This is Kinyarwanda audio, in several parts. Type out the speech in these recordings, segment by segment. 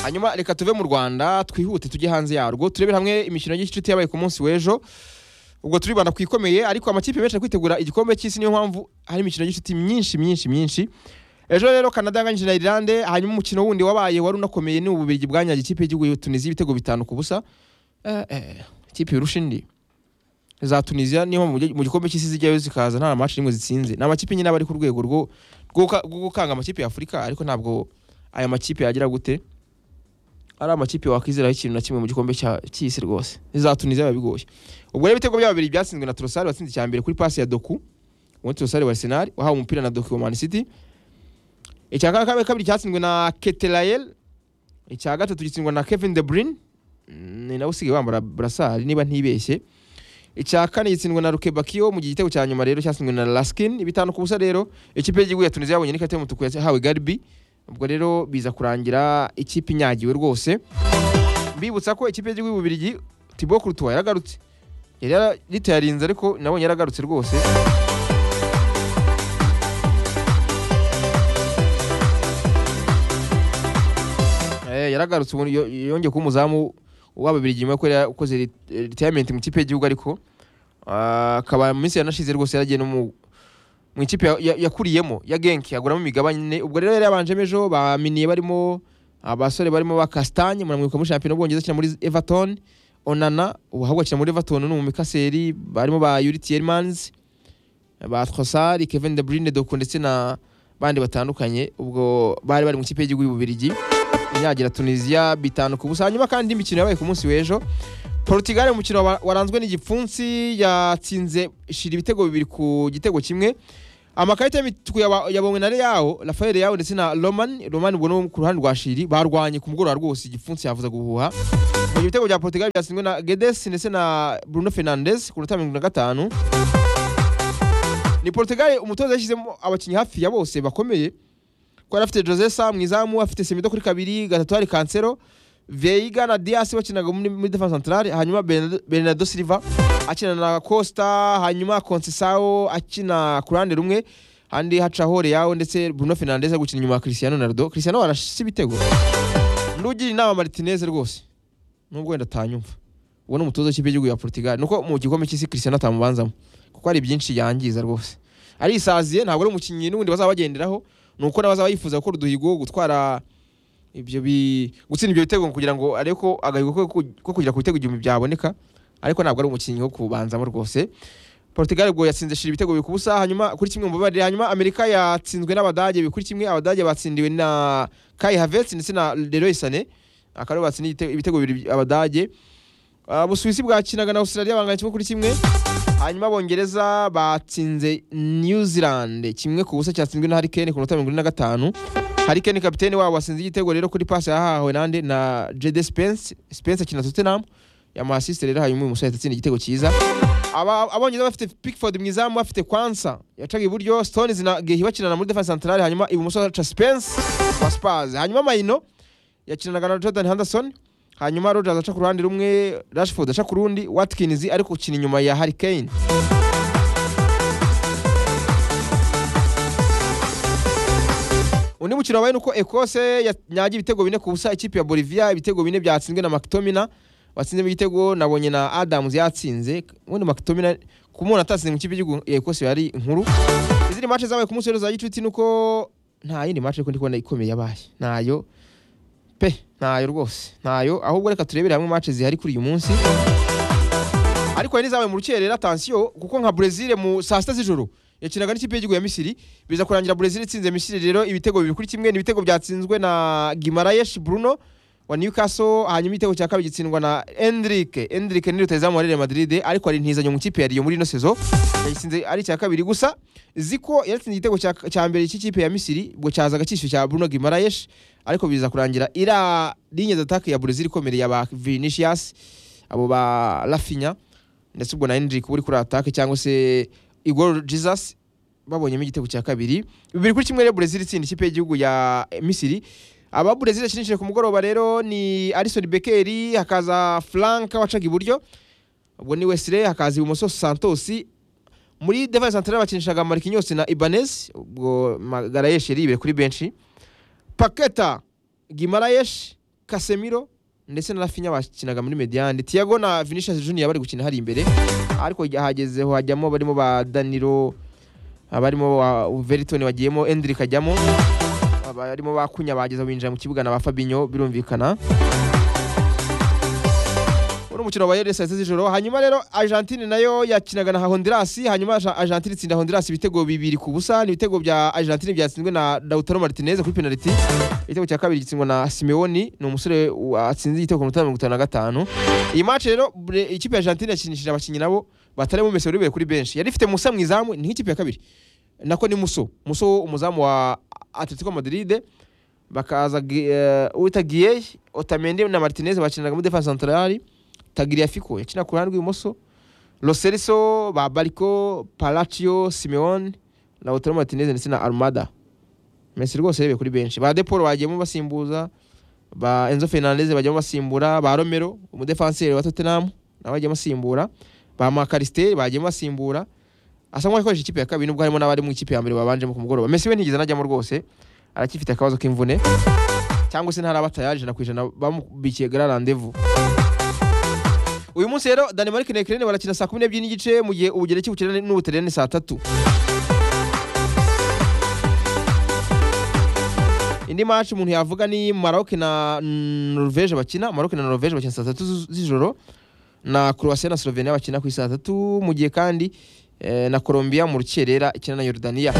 hanyuma reka tuve mu rwanda twihute tujye hanze yarwo turebere hamwe imikino y'igicuti yabaye ku munsi w'ejo ubwo turibanda ku ikomeye ariko amakipe menshi ari kwitegura igikombe cy'isi niyo mpamvu hari imikino y'inshuti myinshi myinshi myinshi ejo rero canada yanganyije na irlande hanyuma umukino wundi wabaye wari unakomeye ni ububirigi bwanyagiye ikipe y'igihugu ya tunisiya ibitego bitanu ku busa Eh, eh, ikipe yurusha indi za tunisiya niyo mpamvu mu gi- mu gikombe cy'isi zijyayo zikaza nta maci rimwe zitsinze ni amakipe nyine aba ari ku rwego rwo rwo guka- rwo gukanga amakipe ya afurika ariko ntabwo aya makipe yagira gute ari amakipe wakwizeraho ikintu na kimwe mu gikombe cya- cy'isi rwose za tunisiya biba bigoye ubwo rero ibitego byabo bibiri byatsinzwe na torosari watsinze icya mbere kuri pasi ya doku ubundi torosari wa arsenal wahawe umupira na doku wa man city icya ka- kabiri kabiri cyatsinzwe na keterayel icya gatatu gitsindwa na kevin de bruyne Mm, ni nawe usigaye wambara burasari niba ntibeshye icya kane gitsindwa na rukebakiyo mu gihe igitego cya nyuma rero cyatsinzwe na laskin bitanu ku busa rero ikipe y'igihugu ya tunisiya yabonye n'ikarita y'umutuku yahawe garibi ubwo rero biza kurangira ikipe inyagiwe rwose mbibutsa ko ikipe y'igihugu y'ububirigi tibo kurutuwa yaragarutse yari yara- ritayarinze ariko nabonye yaragarutse rwose Eh, yaragarutse ubu yo- yongeye kuba umuzamu w'ababirigi nyuma yuko yari yakoze rit- retirement mu ikipe y'igihugu ariko ah, akaba mu minsi yanashize rwose yaragiye no mu mu ikipe ya- ya- yakuriyemo ya genki aguramo imigabane ine. ubwo rero yari yabanjemo ejo baminiye barimo abasore barimo ba Castagne muramwibuka muri shampiyona y'Ubwongereza akina muri Everton Onana ubu ahubwo akina muri Everton ni umumikaseri barimo ba Yuri Tielemans ba Trossard Kevin De Bruyne Doku ndetse na bandi batandukanye ubwo bari bari mu ikipe y'igihugu y'Ububirigi inyagira Tunisia bitanu ku busa hanyuma kandi indi mikino yabaye ku munsi w'ejo Portugal mu mukino wa- waranzwe n'igipfunsi yatsinze shira ibitego bibiri ku gitego kimwe amakarita y'imituku yaba- yabonywe na Leao Rafael Leao ndetse na Roman Roman ubwo no ku ruhande rwa Shiri barwanye ku mugoroba rwose igipfunsi yavuza guhuha mu gihe ibitego bya Portugal byatsinzwe na Guedes ndetse na Bruno Fernandes ku minota mirongo ine na gatanu ni Portugal umutoza yashyizemo abakinnyi hafi ya bose bakomeye kuko yari afite Jose Sa mu izamu afite Semedo kuri kabiri gatatu hari Cancelo Veiga na Dias bakinaga muri muri defense centrale hanyuma Bernardo- Bernardo Silva akina na Costa hanyuma Conceição akina ku ruhande rumwe handi hacaho Leao ndetse Bruno Fernandes gukina inyuma ya Cristiano Ronaldo Cristiano arashise ibitego ndugira inama Martinez rwose nubwo wenda atanyumva uwo ni umutoza w'ikipe y'igihugu ya Portugal nuko mu gikombe cy'isi Cristiano atamubanzamo kuko hari byinshi yangiza rwose arisaziye ntabwo ari umukinnyi n'ubundi bazaba bagenderaho ni uko nawe azaba yifuza gukora uduhigo gutwara ibyo bi gutsinda ibyo bitego kugira ngo arebe ko agahigo ko ku- ko kugera ku bitego igihumbi byaboneka ariko ntabwo ari umukinnyi wo kubanzamo rwose Portugal ubwo yatsinze shira ibitego bibiri ku busa hanyuma kuri kimwe mu babari hanyuma Amerika yatsinzwe n'Abadage bibiri kuri kimwe Abadage batsindiwe na Kai Havertz ndetse na Leroy Sané akaba aribo batsindiye ibitego- ibitego bibiri by- Abadage Uh, Busuwisi bwakinaga na Australia bangana kimwe kuri kimwe hanyuma abongereza batsinze new zealand kimwe ku busa cyatsinzwe na harikene ku minota mirongo ine na gatanu harikene kapitene wabo watsinze igitego rero kuri pasi yahawe nande na jede spence spence akina tottenham yamuhasiste rero hanyuma uyu musore ahita atsinda igitego cyiza Aba- abongereza bafite pickford mu izamu bafite kwansa yacaga iburyo stones na gehi bakinana muri defense centrale hanyuma ibumoso haca spence wa spurs hanyuma mayino yakinanaga na jordan henderson hanyuma rogers aca ku ruhande rumwe rashford aca ku rundi watkins ari gukina inyuma ya harry kane undi mukino wabaye ni uko ekose yanyagiye ibitego bine ku busa ikipe ya bolivia ibitego bine byatsinzwe na mactomina watsinzemo igitego nabonye na adams yatsinze ubundi mactomina ku muntu atatsinze mu ikipe y'igihugu ya ekose yari inkuru izindi mace zabaye ku munsi w'ejo za gicuti ni uko nta yindi mace ariko ndi kubona ikomeye yabaye ntayo pe ntayo rwose ntayo ahubwo reka turebere hamwe mace zihari kuri uyu munsi ariko hari n'izabaye mu rukerera atansiyo kuko nka brezil mu saa sita z'ijoro yakinaga n'ikipe y'igihugu ya misiri biza kurangira brezil itsinze misiri rero ibitego bibiri kuri kimwe ni ibitego byatsinzwe na gimarayesh bruno wa newcastle hanyuma igitego cya kabiri gitsindwa na endrike endrike ni rutayizamu wa real madrid ariko hari intizanyo mu ikipe ya riyo muri ino sezo yagitsinze ari icya kabiri gusa ziko yatsinze igitego cya- cya mbere cy'ikipe ya misiri ubwo cyazaga cyishyuye cya bruno gimarayesh ariko biza kurangira iriya linye d'atake ya brezil ikomereye aba vinicius abo ba rafinya ndetse ubwo na Hendrick uri kuri atake cyangwa se Igor Jesus babonyemo igitego cya kabiri bibiri kuri kimwe rero Brazil itsinda ikipe y'igihugu ya eh, Misiri aba Brazil yakinishije ku mugoroba rero ni Alisson Becker hakaza Frank wacaga iburyo ubwo ni Wesley hakaza ibumoso Santos muri defense centrale bakinishaga Marquinhos na Ibanez ubwo Magarayesh yari ibere kuri benshi Paketa Gimarayesh kasemiro ndetse na rafinya bakinaga muri mediyani tiyago na vinicius junior bari gukina hari imbere ariko hagezeho hajyamo barimo ba daniro abarimo ba veritoni bagiyemo endrick ajyamo abarimo ba kunya bageza binjira mu kibuga na ba fabinho birumvikana uri umukino wabaye rero saa sita z'ijoro hanyuma rero argentine nayo yakinaga na honduras hanyuma Arge- argentine itsinda honduras ibitego bibiri ku busa ni ibitego bya argentine byatsinzwe na lautaro martinez kuri penaliti igitego cya kabiri gitsindwa na simeoni ni umusore atsinze igitego ku minota mirongo itanu na gatanu iyi match rero bre- ikipe ya argentine yakinishije abakinnyi nabo batarimo messi wari ubereye kuri benshi yari ifite musa mu izamu ni nk'ikipe ya kabiri nako ni muso muso umuzamu wa atletico madrid bakaza Gi- eh, uwita giyeyi otamende na martinez bakinanaga muri defense centrale Tagliafico yakina ku ruhande rw'ibumoso Loseriso ba Bariko Palacio Simeone Lautaro Martinez ndetse na Almada Messi rwose yarebeye kuri benshi ba Depolo bagiyemo basimbuza ba Enzo Fernandez bajyamo basimbura ba Romero umudefanseri wa Tottenham nawe ajyamo asimbura ba Macariste bagiyemo basimbura asa nkaho yakoresha ikipe ya kabiri nubwo harimo n'abari mu ikipe ya mbere babanjemo ku mugoroba Messi we ntigeze anajyamo rwose aracyifite akabazo k'imvune cyangwa se ntaraba tayari ijana ku ijana bamubikiye gara rendez-vous uyu munsi rero Denmark na Ukraine barakina saa kumi n'ebyiri n'igice mu gihe Ubugereki bukina n'Ubutaliyani saa tatu indi match umuntu yavuga ni Maroc na Norvège bakina Maroc na Norvège bakina saa tatu z- z'ijoro na Croatia na Slovenia bakina ku saa tatu mu gihe kandi eh, na Colombia mu rukerera ikina na Jordania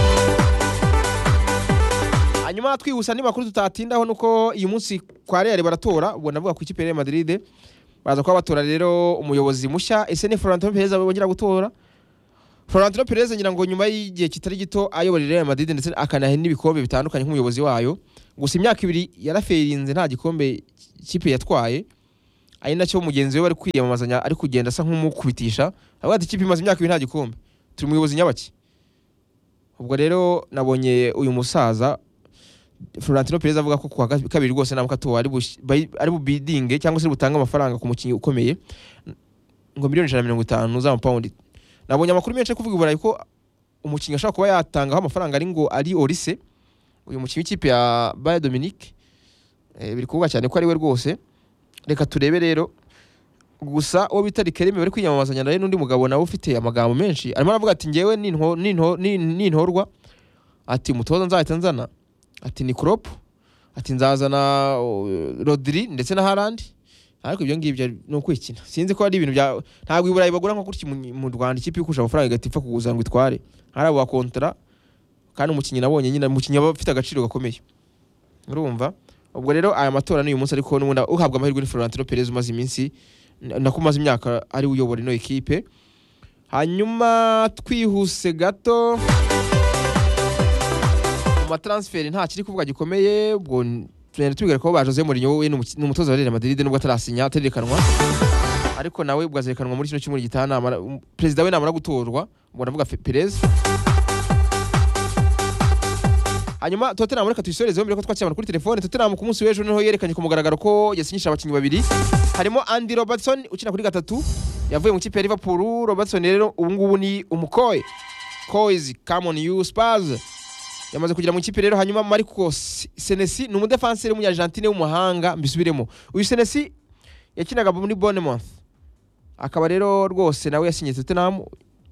hanyuma twihuse andi makuru tutatindaho nuko uyu munsi kwa Real baratora ubwo navuga ku ikipe ya Real Madrid baza kuba batora rero umuyobozi mushya ese ni Florentino Perez bongera gutora Florentino Perez ngira ngo nyuma y'igihe kitari gito ayobora Real Madrid ndetse akanahe n'ibikombe bitandukanye nk'umuyobozi wayo gusa imyaka ibiri yaraferinze nta gikombe ikipe yatwaye ari nacyo mugenzi we bari kwiyamamazanya ari kugenda asa nk'umukubitisha avuga ati ikipe imaze imyaka ibiri nta gikombe turi umuyobozi nyabaki ubwo rero nabonye uyu musaza Florentino Perez avuga ko kuwa kabiri rwose ntabwo atowe ari bush- bayi- ari bubidinge cyangwa se butange amafaranga ku mukinnyi ukomeye ngo miliyoni ijana na mirongo itanu z'amapawundi nabonye amakuru menshi ari kuvuga i burayi ko umukinnyi ashobora kuba yatangaho amafaranga ari ngo ari orise uyu mukinnyi w'ikipe ya Bayer Dominique eh, biri kuvuga cyane ko ari we rwose reka turebe rero gusa uwo bita Rikelme bari kwiyamamazanya nawe n'undi mugabo nawe ufite amagambo menshi arimo aravuga ati ngewe ninho- ninho- nin- nintorwa ati umutoza nzahita nzana ati ni Klopp ati nzazana uh, Rodri ndetse na Haaland ariko ibyo ngibyo ni ukwikina sinzi ko ari ibintu bya ntabwo i Burayi bagura nko gutya mu- mu Rwanda ikipe ikusha amafaranga igahita ipfa kuguza ngo itware hari abo bakontara kandi umukinnyi nabonye nyine umukinnyi aba afite agaciro gakomeye urumva ubwo rero aya matora ni uyu munsi ariko n'ubundi uhabwa amahirwe ni Florentino Perez umaze iminsi na- nako umaze imyaka ari we uyobora ino ekipe hanyuma twihuse gato mu matransferi nta kiri kuvuga gikomeye ubwo n- tugenda tubwira ko ba Jose Mourinho we ni umuki- ni umutoza wa Real Madrid nubwo atarasinya aterekanwa ariko nawe ubwo azerekanwa muri kino cyumweru gitaha namara- um, perezida we namara gutorwa ubwo navuga Fe- Perez hanyuma Tottenham reka tuyisorezeho mbere ko twakirana kuri telefone Tottenham ku munsi w'ejo niho yerekanye ku mugaragaro ko yasinyishije abakinnyi babiri harimo Andy Robertson ukina kuri gatatu yavuye mu kipe ya Liverpool Robertson rero ubu ngubu ni umukoye Koizi Common You Spurs yamaze kugera mu ikipe rero hanyuma Marco S- Senesi ni umudefanseri w'umunyargentine w'umuhanga mbisubiremo uyu Senesi yakinaga muri Bournemouth akaba rero rwose nawe yasinyiye Tottenham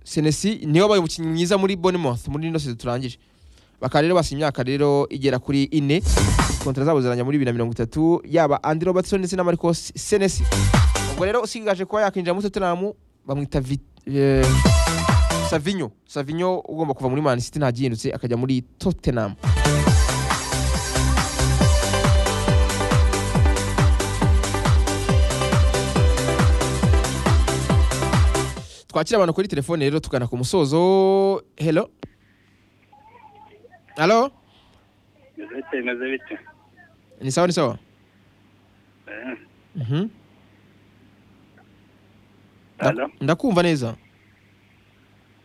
Senesi niwe wabaye umukinnyi mwiza muri Bournemouth muri ino sezon turangije bakaba rero basinya imyaka rero igera kuri ine kontara zabo ziranya muri bibiri na mirongo itatu yaba Andy Robertson ndetse na Marco S- Senesi ubwo rero usigaje kuba yakinjira muri Tottenham bamwita Vit eh, Savinho Savinho ugomba kuva muri Man City ntagihindutse akajya muri Tottenham twakira abantu kuri telefone rero tugana ku musozo hello halo Bimeze bite bimeze bite ni sawa ni sawa Eh, Mhm. Halo? ndakumva neza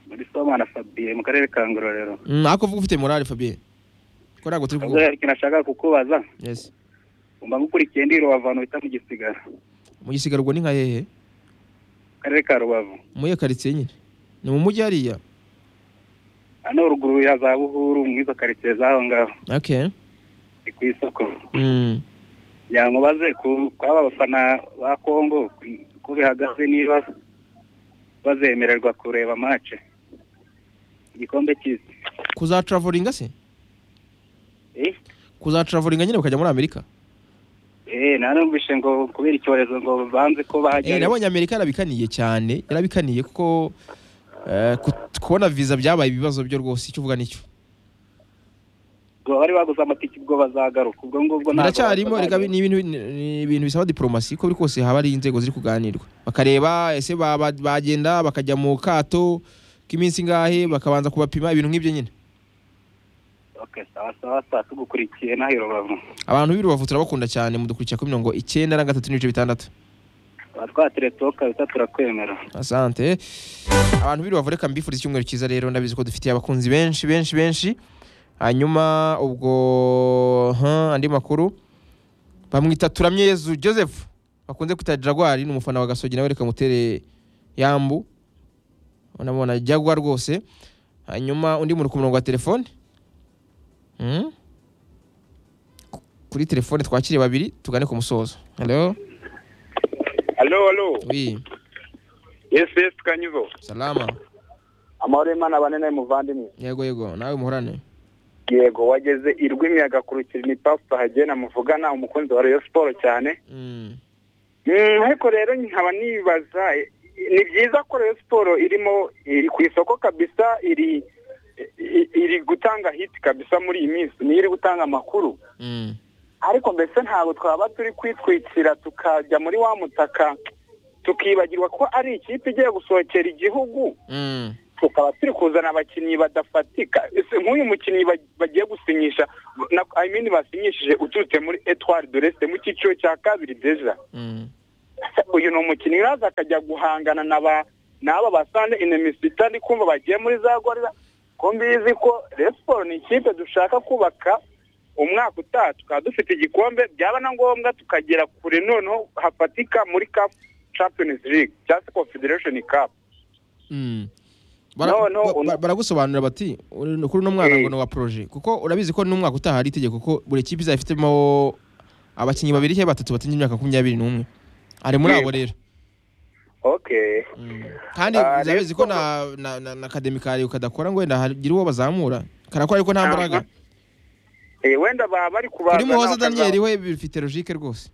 muri somana fabiye mu karere ka ngororero Mm, ariko vuga ufite morale fabien ko ntabwo turi ubwo kuvuga hari ikintu nashaka kukubaza yes umva ngukurikiye ndi rubavu bita mu gisigara mu gisigara ubwo ni nka hehe mu karere ka rubavu muye karitsiye nyine ni mu mujyi hariya hano ruguru ya za buhuru muri izo karitsiye z'aho ngaho okay ni ku isoko mm. yankubaze ku kwaba abafana ba kongo ko bihagaze niba bazemererwa kureba mace igikombe cy'isi kuzatravolinga se eh kuzatravolinga nyine bakajya muri amerika eh narumvise ngo kubera icyorezo ngo banze ko Eh, bahajya nabonye amerika yarabikaniye cyane yarabikaniye kuko eh, ku- kubona viza byabaye ibibazo byo rwose icyo uvuga nicyo ngo bari baguze amatike ubwo bazagaruka ubwo ngubwo ntabwo biracyarimo reka bazagaruka. ni ibintu ni ibintu bisaba diplomasi ko biri kose haba hari inzego ziri kuganirwa bakareba ese ba- ba- bagenda bakajya mu kato k'iminsi ingahe bakabanza kubapima ibintu nk'ibyo nyine okay sawa sawa sawa tugukurikiye n'ayo rubavu abantu b'i rubavu turabakunda cyane mudukurikira kuri mirongo icyenda na gatatu n'ibice bitandatu tuba twateretse ho kabisa turakwemera asante abantu b'i rubavu reka mbifuriza icyumweru cyiza rero ndabizi ko dufitiye abakunzi benshi benshi benshi hanyuma ubwo ha, andi makuru bamwita turamyezu joseph bakunze kwita jagwari ni umufana wa gasogi nawe reka mutere yambu unamubona jagwa rwose hanyuma undi muntu ku murongo wa telefone Hmm? Ku- kuri telefone twakiriye babiri tugane ku musozo halo Alo, alo. wi Yes, yes, Kanyuzo. salama Amahoro y'Imana banene muvandimwe. yego yego nawe muhorane Yego, wageze i Rwimya agakurikira ni Pastor Hagena muvugana umukunzi wa Rayon Sport cyane. Mm. Mm, ariko rero nkaba nibaza eh, ni byiza ko Rayon Sport irimo iri ku isoko kabisa iri i- iri gutanga hit kabisa muri iyi minsi ni iri gutanga amakuru Mm. ariko mbese ntabwo twaba turi kwitwikira tukajya muri wa mutaka tukibagirwa ko ari ikipe igiye gusohokera igihugu Mm. tukaba turi kuzana abakinnyi badafatika Ese nk'uyu mukinnyi ba- bagiye gusinyisha na- I mean basinyishije uturutse muri etwari doreste mu cyiciro cya kabiri deja Mm. Ese uyu ni umukinnyi uraza akajya guhangana na ba n'aba basande inemisita ndi kumva bagiye muri za gorira ko mbizi ko resiporo ni ikipe dushaka kubaka umwaka utaha tukaba dufite igikombe byaba na ngombwa tukagera kure noneho hafatika muri cap champions league cyangwa se confederation cup Mm. Bara- No, no, ba- ba- un- baragusobanurira bati uri- kuri uno mwana ngo ni uwa proje kuko urabizi ko n'umwaka utaha hari itegeko ko buri kipe izaba ifitemo abakinnyi babiri cyangwa batatu batinda imyaka makumyabiri n'umwe ari muri abo rero okay Mm. kandi Ah, urabizi rero- ko na na- na na akademikari kadakora ngo wenda hagira uwo bazamura karakora ariko nta Aha. mbaraga Eh, wenda baba bari kubaza kuri muhoza nawe akaza- daniel we bifite logike rwose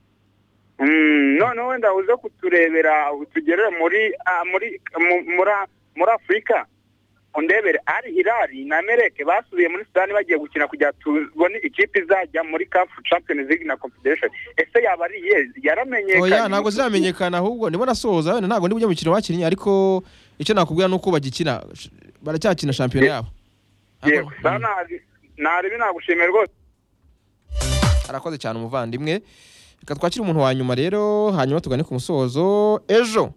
Mm, none wenda uze kuturebera tugerere muri ah, muri mu- muri muri afurika undebere ari hirari na mereke basubiye muri sudani bagiye gukina kugira tubone ikipe izajya muri kafu champions league na confederation ese yaba ari iyihe yaramenyekanye oya ntabwo ziramenyekana ahubwo ndimo nasoza wenda ntabwo ndi bujye mukino bakinnye ariko icyo nakubwira ni uko bagikina baracyakina shampiyona yabo yego Ntabwo- sa Mm. naribi nagushimira rwose arakoze cyane umuvandimwe reka twakire umuntu wa nyuma rero hanyuma tugane ku musozo ejo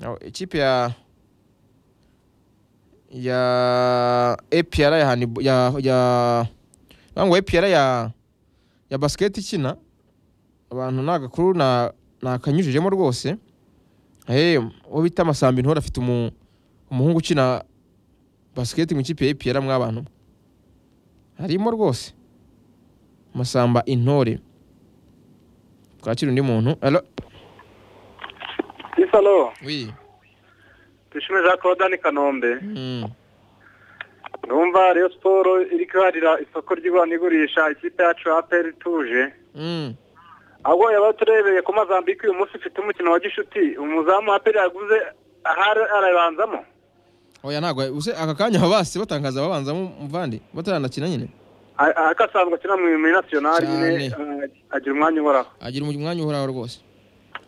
Aho, ikipe ya ya APR ya handib- ya ya navuga ngo APR ya ya basiketi ikina abantu nta gakuru na nakanyujijemo rwose eh uwo bita Masambi ntore afite umu- umuhungu ukina basiketi mu ikipe ya APR mwabantu harimo rwose masamba intore twakira undi muntu alo isalo wi dushime jean claude ni kanombe Mm. numva rero siporo iri kuharira isoko ry'igura n'igurisha ikipe yacu ya aperi ituje Mm. ahubwo yaba turebeye ko mazambike uyu munsi ufite umukino wa gishuti umuzamu aperi yaguze ahari arabanzamo oya ntabwo use aka kanya baba basi batangaza babanza muvandi bataranakina nyine A- ariko asanzwe akina mu muri nasiyonari nyine Cyane. eh, agira umwanya uhoraho agira umu- umwanya uhoraho rwose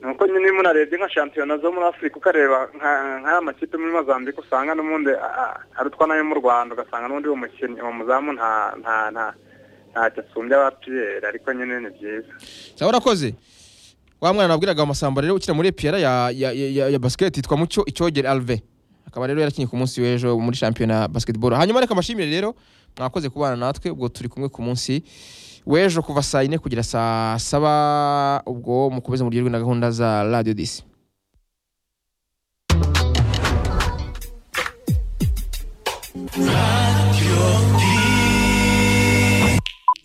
nuko nyine munarebye nka shampiyona zo muri afurika ukareba nka- nk'aya makipe muri mazambike usanga n'ubundi ah, hari utwana yo mu rwanda ugasanga n'undi uwo mukinnyi uwo muzamu nta nta nta ntacyo asumbya aba piyeri ariko nyine ni byiza sawa urakoze wa mwana nabwiraga amasamba rero ukina muri epiyara ya, ya, ya, ya, ya basiketi yitwa mucyo icyogere alve akaba rero yarakinnye ku munsi w'ejo muri shampiyona ya basketball hanyuma reka mbashimire rero mwakoze kubana natwe ubwo turi kumwe ku munsi w'ejo kuva saa yine kugera saa saba ubwo mukomeze muryoherwe na gahunda za radio disi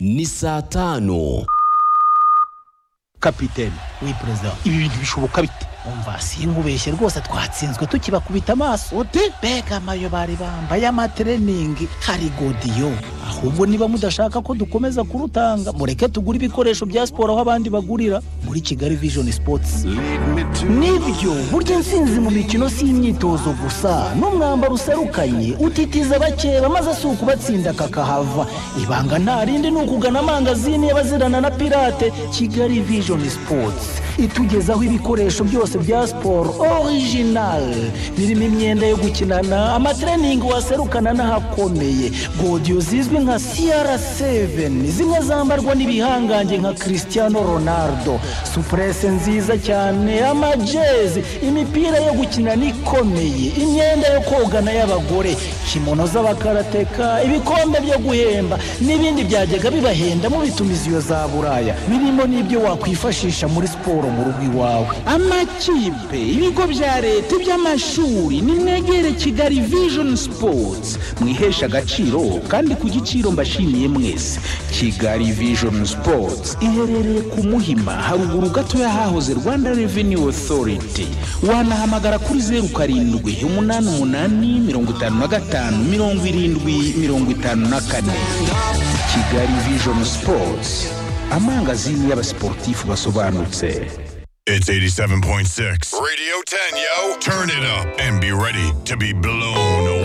ni saa tano kapitene we perezida ibi bintu bishoboka bite umva sinkubeshye rwose twatsinzwe tukibakubita amaso ute mbega amayo bari bambaye amatreningi hari godiyo ahubwo niba mudashaka ko dukomeza kurutanga mureke tugure ibikoresho bya siporo aho abandi bagurira muri kigali vision sports nibyo burya insinzi mu mikino si imyitozo gusa n'umwambaro userukanye utitiza abakeba maze si ukubatsinda kakahava ibanga nta rindi ni ukugana amangazini y'abazirana na pirate kigali vision sports itugezaho ibikoresho byose bya siporo orijinali birimo imyenda yo gukinana amatreningi waserukana n'ahakomeye godiyo zizwi nka siyara seveni zimwe zambarwa n'ibihangange nka christiano ronaldo supurese nziza cyane amajezi imipira yo gukinana ikomeye imyenda yo kogana y'abagore kimono z'abakarateka ibikombe byo guhemba n'ibindi byajyaga bibahenda mu bitumiziyo za buraya birimo n'ibyo wakwifashisha muri siporo mu rugo iwawe amakipe ibigo bya leta iby'amashuri nimwegere kigali vision sports mwihesha agaciro kandi ku giciro mbashimiye mwese kigali vision sports iherereye ku muhima haruguru gatoya hahoze rwanda revenue authority wanahamagara kuri zeru karindwi umunani umunani mirongo itanu na gatanu mirongo irindwi mirongo itanu na kane kigali vision sports amangazini y'abasiporutifu basobanutse It's 87.6. Radio 10, yo. Turn it up and be ready to be blown away.